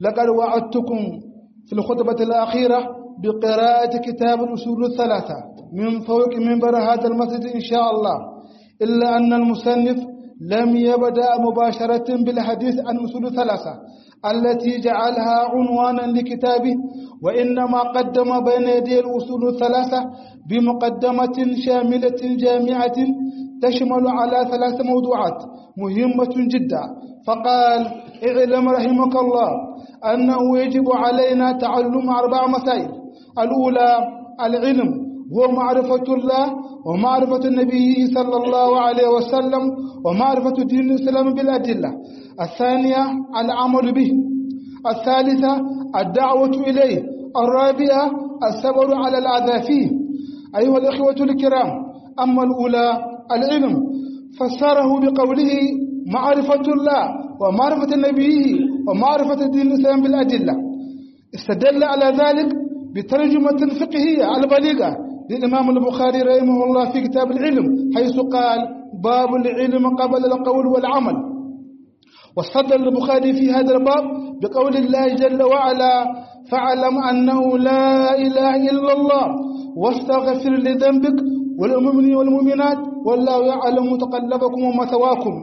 لقد وعدتكم في الخطبة الأخيرة بقراءة كتاب الأصول الثلاثة من فوق منبر هذا المسجد إن شاء الله إلا أن المصنف لم يبدأ مباشرة بالحديث عن أصول الثلاثة التي جعلها عنوانا لكتابه وإنما قدم بين يدي الأصول الثلاثة بمقدمة شاملة جامعة تشمل على ثلاث موضوعات مهمة جدا فقال اعلم رحمك الله أنه يجب علينا تعلم أربع مسائل الأولى العلم هو معرفة الله ومعرفة النبي صلى الله عليه وسلم ومعرفة دين الإسلام بالأدلة الثانية العمل به الثالثة الدعوة إليه الرابعة الصبر على الأذى فيه أيها الإخوة الكرام أما الأولى العلم فسره بقوله معرفة الله ومعرفة نبيه ومعرفة دين الإسلام بالأدلة استدل على ذلك بترجمة فقهية البليغة للإمام البخاري رحمه الله في كتاب العلم حيث قال باب العلم قبل القول والعمل واستدل البخاري في هذا الباب بقول الله جل وعلا فاعلم أنه لا إله إلا الله واستغفر لذنبك والمؤمنين والمؤمنات والله يعلم متقلبكم ومثواكم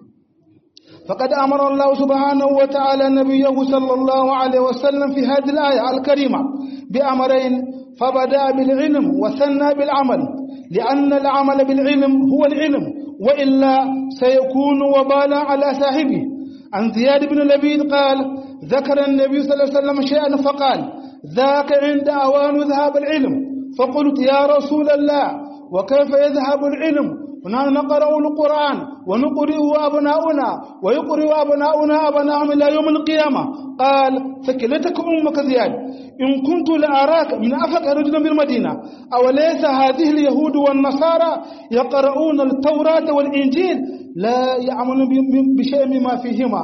فقد أمر الله سبحانه وتعالى نبيه صلى الله عليه وسلم في هذه الآية الكريمة بأمرين فبدأ بالعلم وثنى بالعمل لأن العمل بالعلم هو العلم وإلا سيكون وبالا على صاحبه عن زياد بن لبيد قال ذكر النبي صلى الله عليه وسلم شيئا فقال ذاك عند أوان ذهاب العلم فقلت يا رسول الله وكيف يذهب العلم ونحن نقرأ القرآن ونقرئه أبناؤنا ويقرئ أبناؤنا أبناءهم إلى يوم القيامة قال فكلتك أمك زياد إن كنت لأراك من أفق رجل بالمدينة أوليس هذه اليهود والنصارى يقرؤون التوراة والإنجيل لا يعملون بشيء مما فيهما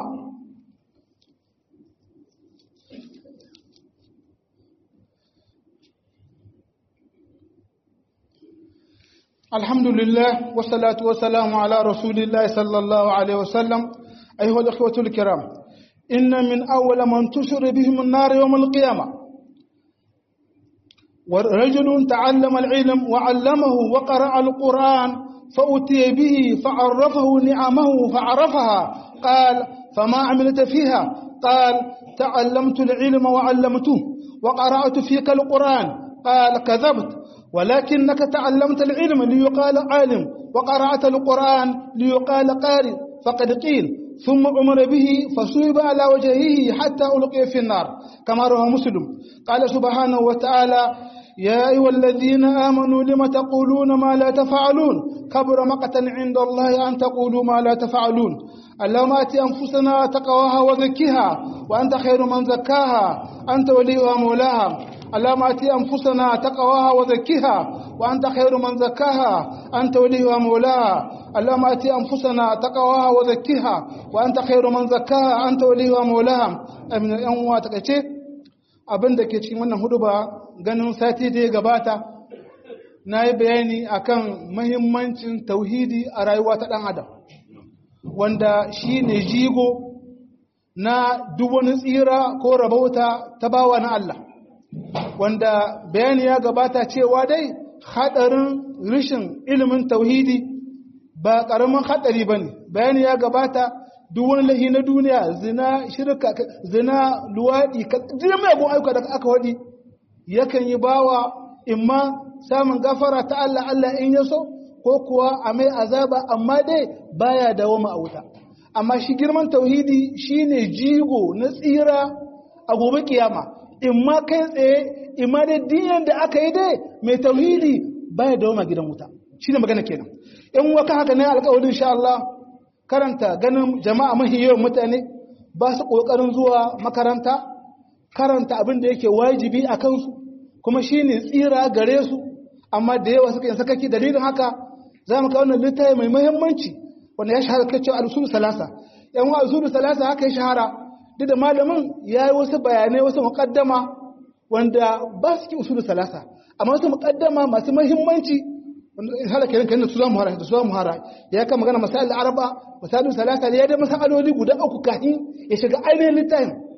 الحمد لله والصلاة والسلام على رسول الله صلى الله عليه وسلم أيها الأخوة الكرام إن من أول من تشر بهم النار يوم القيامة ورجل تعلم العلم وعلمه وقرأ القرآن فأتي به فعرفه نعمه فعرفها قال فما عملت فيها قال تعلمت العلم وعلمته وقرأت فيك القرآن قال كذبت ولكنك تعلمت العلم ليقال عالم وقرأت القرآن ليقال قارئ فقد قيل ثم أمر به فصيب على وجهه حتى ألقي في النار كما رواه مسلم قال سبحانه وتعالى يا أيها الذين آمنوا لم تقولون ما لا تفعلون كبر مقتا عند الله أن تقولوا ما لا تفعلون اللهم آت أنفسنا تقواها وزكها وأنت خير من زكاها أنت وليها مولاها اللهم آت أنفسنا تقواها وزكها وأنت خير من زكاها أنت وليها مولاها اللهم آت أنفسنا تقواها وزكها وأنت خير من زكاها أنت وليها مولاها أمين أن واتكتي abin da ke cikin wannan hudu ba ganin sati da ya gabata na yi bayani akan mahimmancin tauhidi a rayuwa ta ɗan adam wanda shi ne jigo na duk wani tsira ko rabauta ta bawa na Allah wanda bayani ya gabata cewa dai haɗarin rishin ilimin tauhidi ba ƙaramin haɗari ba ne bayani ya gabata duk wani lahi na duniya zina shirka zina luwaɗi jira mai abubuwan ayyuka da aka waɗi yakan yi bawa imma samun gafara ta Allah Allah in ya so ko kuwa a mai azaba amma dai baya dawo a wuta amma shi girman tauhidi shine jigo na tsira a gobe kiyama imma kai tsaye imma dai diyan da aka yi dai mai tauhidi baya dawo ma gidan wuta shine magana kenan in waka haka ne alƙawarin insha Allah karanta ganin jama'a mahi yawan mutane ba su ƙoƙarin zuwa makaranta karanta abin da yake wajibi a kansu kuma shi ne tsira gare su amma da yawa suka yin sakaki dalilin haka za mu kawo littafi mai muhimmanci wanda ya shahara kai cewa al-usul salasa yan wa usul salasa haka ya shahara duk da malamin ya yi wasu bayanai wasu muqaddama wanda ba su ki usul salasa amma wasu muqaddama masu muhimmanci hala kenan kenan su zamu hara su zamu hara ya kan magana masail araba masail salasa ya da masaloli guda uku kafin ya shiga ainihin littafin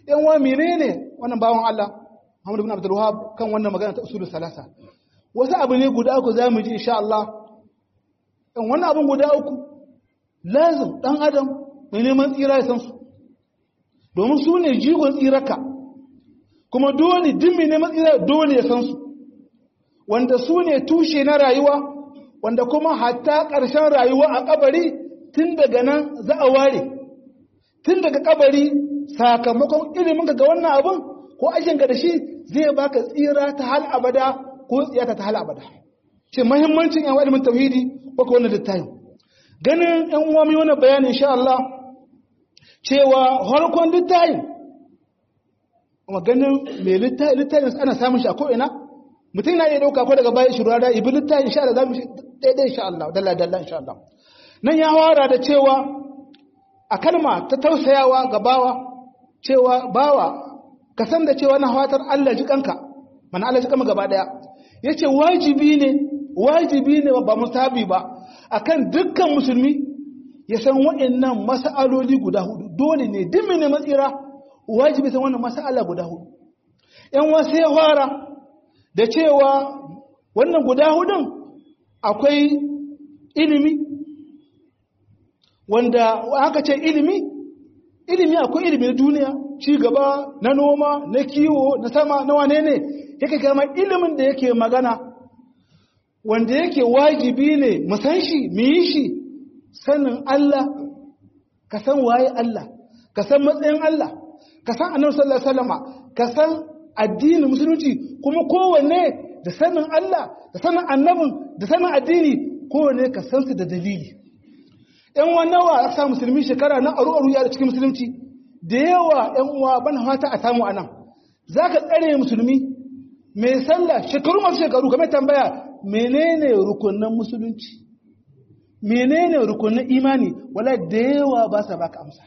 yan wa menene wannan bawan Allah Muhammad ibn Abdul Wahhab kan wannan magana ta usulul salasa wasu abu ne guda uku zamu ji insha Allah dan wannan abun guda uku lazim dan adam mai neman tsira ya san su domin su ne jigon tsiraka kuma dole duk mai neman tsira dole ya san su wanda su ne tushe na rayuwa wanda kuma hatta ƙarshen rayuwa a kabari tun daga nan za a ware tun daga kabari sakamakon ilimin ga wannan abin ko ajin ga da shi zai baka tsira ta hal abada ko tsiyata ta hal abada ce muhimmancin yan ilimin tauhidi ko ko wannan littafin ganin yan uwa mai wannan bayani insha Allah cewa harkon littafin kuma ganin mai littafin ana samun shi a ko ina mutum na iya dauka ko daga bayan shirwa da ibi littafin insha Allah zamu daidai insha Allah dalla dalla insha Allah nan ya wara da cewa a kalma ta tausayawa ga bawa cewa bawa ka san da cewa na fatar Allah ji kanka mana Allah ji kanka gaba daya yace wajibi ne wajibi ne ba musabi ba akan dukkan musulmi ya san wa'annan mas'aloli guda hudu dole ne duk ne matsira wajibi san wannan mas'ala guda hudu yan wasu ya fara da cewa wannan guda hudun akwai ilimi wanda aka ce ilimi ilimi akwai ilimi na duniya ci gaba na noma na kiwo na sama na wane ne yake kama ilimin da yake magana wanda yake wajibi ne mu san shi mu yi shi sanin Allah ka san waye Allah ka san matsayin Allah ka san annabi sallallahu alaihi wasallama ka san addinin musulunci kuma kowanne da sanin Allah da sanin annabin da sanin addini kowanne ka san su da dalili ‘yan nawa a sa musulmi shekara na aru-aru ya da cikin musulunci da yawa ‘yan uwa ban fata a samu a nan za ka tsare musulmi mai sallah shekaru masu shekaru kamar tambaya menene rukunan musulunci menene rukunan imani wala da yawa ba sa baka amsa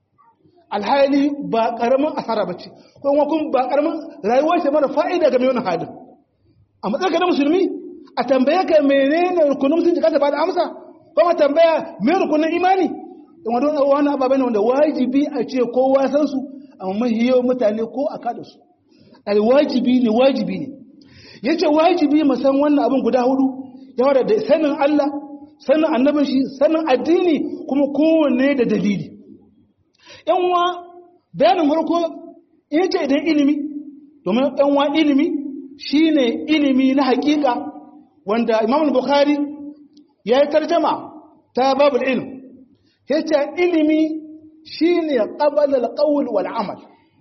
alhali ba karamin asara ba ce kuma kun ba karamin rayuwar ce mara fa'ida ga mai wani halin a matsayin na musulmi a tambaye ka menene rukunan musulunci kasa ba da amsa kuma tambaya me rukunin imani in wadon wani ababen wanda wajibi a ce kowa san su amma mahiyo mutane ko a kada su al wajibi ne wajibi ne yace wajibi mu san wannan abin guda hudu yawa da sanin Allah sanin annabin shi sanin addini kuma kowanne da dalili yan wa bayanin farko yace idan ilimi domin yan wa ilimi shine ilimi na hakika wanda Imam Bukhari ya yi tarjama ta babul ilm ya ce ilimi shi ne ƙabalar ƙawul wal amal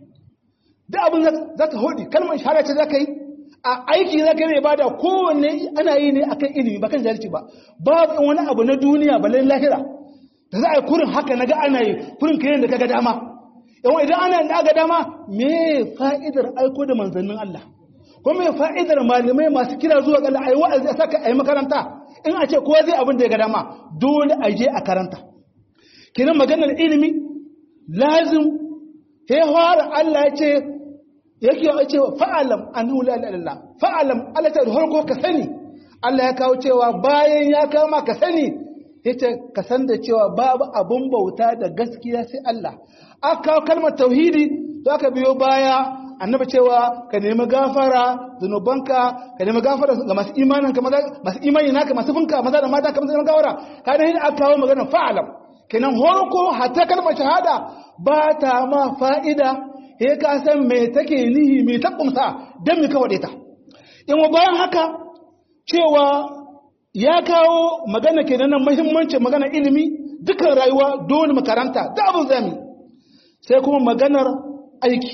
da abin za ka hudu kalmar shahara ce za ka yi a aiki za ka yi ba da kowanne ana yi ne akan ilimi ba kan jahilci ba babu wani abu na duniya ba lahira da za a yi kurin haka na ga ana yi kurin kayan da ka ga dama yawan idan ana da ga dama me fa'idar aiko da manzannin Allah ko me fa'idar malamai masu kira zuwa ga Allah ayi wa'azi a saka ayi makaranta in a ce kowa zai abin da ya ga dama dole a je a karanta kinan maganar ilimi lazim ya fara Allah ya ce yake ya ce fa'alam annahu la ilaha illallah fa'alam Allah ta harko ka sani Allah ya kawo cewa bayan ya kama ka sani yace ka san da cewa babu abun bauta da gaskiya sai Allah aka kawo kalmar tauhidi to aka biyo baya annabi cewa ka nemi gafara zunubanka ka nemi gafara ga masu imanin ka masu imani naka masu funka maza da mata kamar zama gawara ka da hin aka kawo magana fa'alam kenan horko hatta kalmar shahada ba ta ma fa'ida he ka san me take nihi me ta kumsa dan me ka wade ta in bayan haka cewa ya kawo magana kenan nan muhimmancin magana ilimi dukan rayuwa dole makaranta da abin zami sai kuma maganar aiki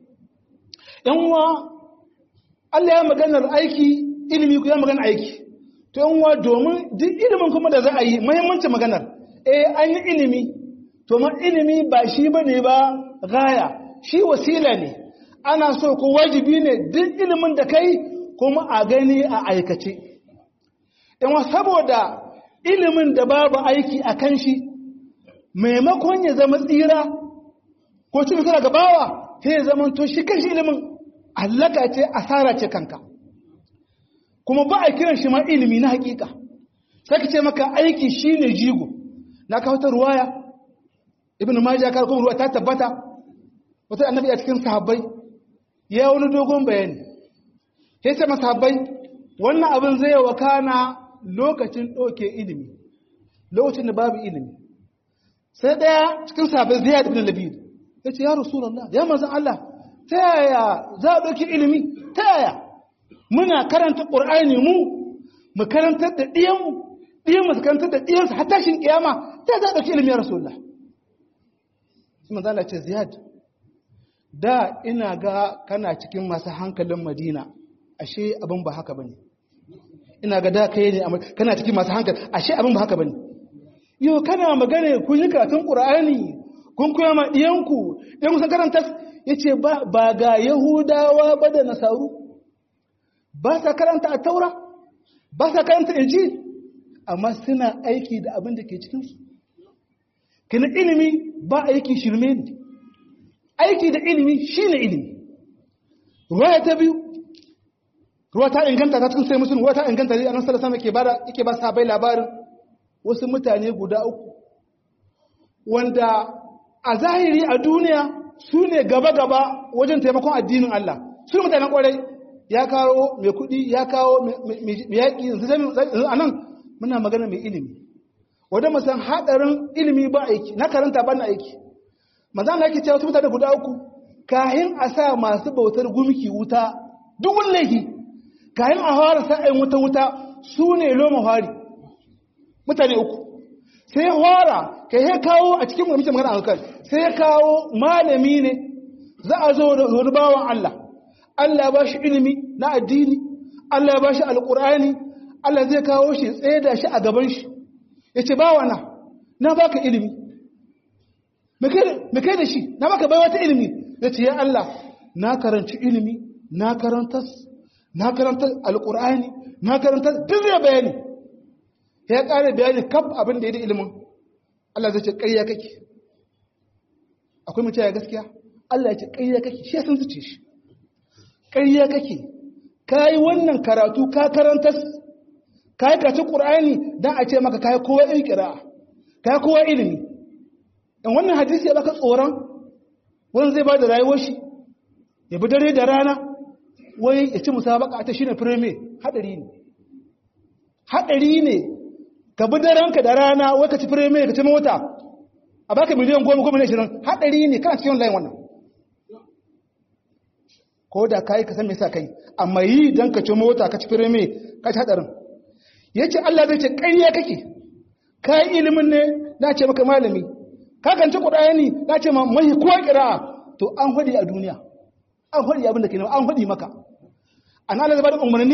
yanwa Allah ya maganar aiki ilimi ya maganar aiki to yanwa domin duk ilimin kuma da za a yi muhimmancin maganar eh an yi ilimi to ma ilimi ba shi bane ba gaya shi wasila ne ana so ko wajibi ne duk ilimin da kai kuma a gani a aikace yanwa saboda ilimin da babu aiki a kan shi maimakon ya zama tsira ko cikin suna gabawa sai ya zama to shi kanshi ilimin allaka ce asara ce kanka kuma ba a kiran shi ma ilimi na hakika sai ka ce maka aiki shine jigo na kawo ta ruwaya ibn majah ka kuma ruwa ta tabbata wata annabi a cikin sahabbai ya wani dogon bayani ya ce masahabbai wannan abin zai wakana lokacin ɗauke ilimi lokacin da babu ilimi sai ɗaya cikin sahabbai zai ibn labid ya ce ya rasulallah ya manzan Allah ta yaya za a ɗauki ilimi ta yaya muna karanta ƙur'ani mu mu karantar da ɗiyanmu ɗiyanmu su karantar da ɗiyansu har tashin ƙiyama ta za a ɗauki ilimi ya rasulallah sai manzan Allah ce ziyad da ina ga kana cikin masu hankalin madina ashe abin ba haka bane ina ga da kai ne kana cikin masu hankali ashe abin ba haka bane yau kana magana kun yi karatun qur'ani kun koya ma diyanku dan san karanta yace ba ba ga yahudawa ba da nasaru ba sa karanta a taura ba sa karanta injil amma suna aiki da abin da ke cikin su kina ilimi ba aiki shirme ne aiki da ilimi shine ilimi ruwaya ta biyu ruwa ta inganta ta cikin sai musulun ruwa ta inganta ne annabi sallallahu alaihi wasallam yake ba sahabbai labarin wasu mutane guda uku wanda a zahiri a duniya su ne gaba-gaba wajen taimakon addinin Allah su ne mutanen kwarai ya kawo mai kuɗi ya kawo mai yaƙi a nan muna magana mai ilimi wadda musan haɗarin ilimi ba aiki na karanta ba na aiki maza na ake cewa wasu mutane guda uku kahin a sa masu bautar gumki wuta duk wani laifi kayan a fara sa'ayin wuta wuta su ne loma fari mutane uku sai ya fara ka yi kawo a cikin mutum magana alkal sai ya kawo malami ne za a zo da wani bawan Allah Allah ba shi ilimi na addini Allah ba shi alƙur'ani Allah zai kawo shi tsaye da shi a gaban shi ya ce bawa na na baka ilimi me kai da shi na baka bai wata ilimi ya ce ya Allah na karanci ilimi na karantas na karanta alkur'ani na karanta duk zai bayani ya ƙare bayani kaf abin da ya da ilimin Allah zai ce ƙarya kake akwai mutum ya gaskiya Allah ya ce ƙarya kake shi sun zuce shi ƙarya kake ka yi wannan karatu ka karanta ka yi kaci ƙur'ani don a ce maka ka yi kowa yin ƙira'a ka yi kowa ilimi in wannan hadisi ya baka tsoron wani zai ba da rayuwar shi ya bi dare da rana wai ya ci musabaka ta shine firime hadari ne hadari ne ka bi daranka da rana wai ka ci firime ka ci mota a baka miliyan goma goma ne shirin hadari ne kana cikin layin wannan ko da kai ka san me yasa kai amma yi dan ka ci mota ka ci firime ka ci hadarin yace Allah zai ce ƙarya kake kai ilimin ne na ce maka malami ka kanci Qur'ani na ce ma mai kowa kira'a to an hudi a duniya an hudi abin da ke an hudi maka an Allah zai bada umarni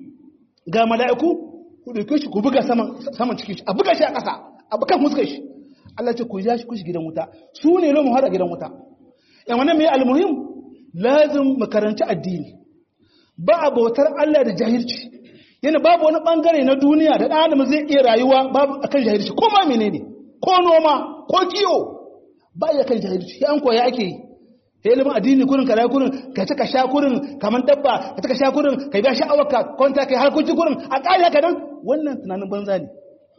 ga mala'iku ku dauke shi ku buga saman saman cikin shi a buga shi a ƙasa a bukan muskar shi Allah ce ku ja shi ku shi gidan wuta su ne lomu har a gidan wuta yan wannan mai almuhim lazim mu karanci addini ba a bautar Allah da jahilci yana babu wani bangare na duniya da ɗan adam zai iya rayuwa babu akan jahilci ko ma menene ko noma ko kiwo ba ya kan jahilci an koya ake yi ilimin addini kurin kara kurin ka ci ka sha kurin kamar dabba ka ci ka sha kurin ka biya sha'awar ka kwanta kai harkoki kurin a ƙari haka nan wannan tunanin banza ne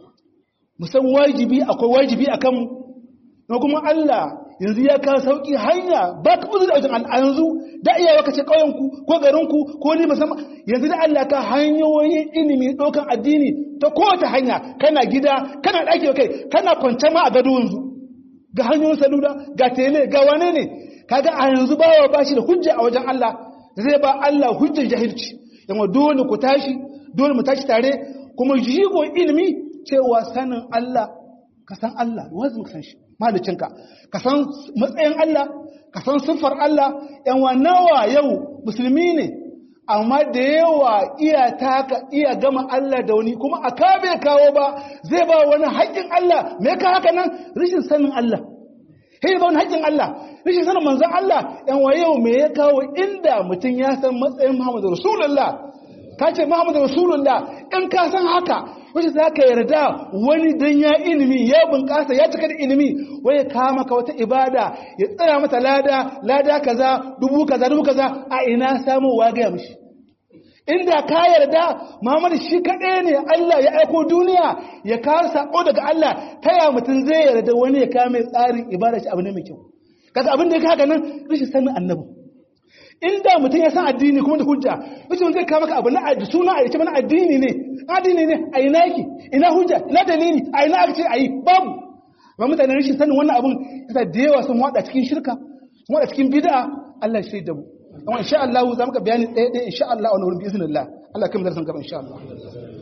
musan wajibi akwai wajibi a kanmu na kuma Allah yanzu ya kawo sauƙi hanya ba ka buzu da wajen Allah yanzu da iyawa ka ce ƙauyenku ko garinku ko ni musamman yanzu da Allah ka hanyoyin ilimi ɗaukan addini ta kowace hanya kana gida kana ɗaki kai kana kwance ma a gado yanzu ga hanyoyin salula ga tele ga wane ne kaga a yanzu bawa ba shi da hujja a wajen Allah zai ba Allah hujjar jahilci yamma dole ku tashi dole mu tashi tare kuma jigo ilimi cewa sanin Allah ka san Allah wanzu ka san shi malicinka ka san matsayin Allah ka san siffar Allah yan wa nawa yau musulmi ne amma da yawa iya taka iya gama Allah da wani kuma a kabe kawo ba zai ba wani haƙƙin Allah me ka haka nan rashin sanin Allah sai ba wani haƙƙin Allah rashin sanin manzon Allah yan wa yau me ya kawo inda mutum ya san matsayin Muhammadu Rasulullah ka ce Muhammadu Rasulullah in ka san haka wace za ka yarda wani dan ya ilimi ya bunƙasa ya cika da ilimi wai ya kama ka wata ibada ya tsaya mata lada lada kaza dubu kaza dubu kaza a ina samu wa gaya mishi inda ka yarda Muhammadu shi kaɗai ne Allah ya aiko duniya ya kawo sako daga Allah ta ya mutum zai yarda wani ya kame tsarin ibada shi abu ne mai kyau kaga abin da ya haka nan rashin sanin annabi inda mutum ya san addini kuma da hujja mutum zai kawo maka abu na addini suna a yace mana addini ne addini ne a ina yake ina hujja ina dalili a ina aka ce a yi babu amma mutane rashin sanin wannan abun yasa da yawa sun wada cikin shirka sun wada cikin bid'a Allah ya shaida mu amma insha Allah za mu ka bayani ɗaya ɗaya insha Allah a wani wurin bi iznillah Allah kai mu darasin gaba insha Allah